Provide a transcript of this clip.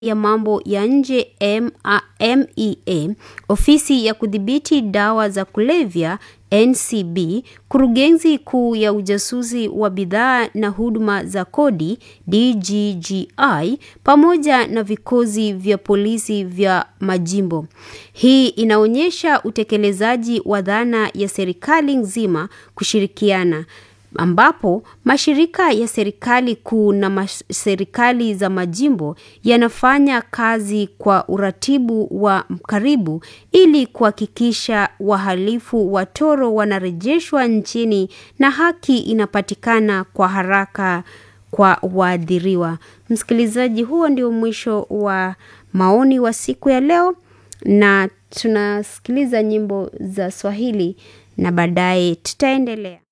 ya mambo ya nje MEA, ofisi ya kudhibiti dawa za kulevya NCB, kurugenzi kuu ya ujasusi wa bidhaa na huduma za kodi DGGI, pamoja na vikosi vya polisi vya majimbo. Hii inaonyesha utekelezaji wa dhana ya serikali nzima kushirikiana ambapo mashirika ya serikali kuu na serikali za majimbo yanafanya kazi kwa uratibu wa karibu ili kuhakikisha wahalifu watoro wanarejeshwa nchini na haki inapatikana kwa haraka kwa waathiriwa. Msikilizaji, huo ndio mwisho wa maoni wa siku ya leo, na tunasikiliza nyimbo za Swahili na baadaye tutaendelea.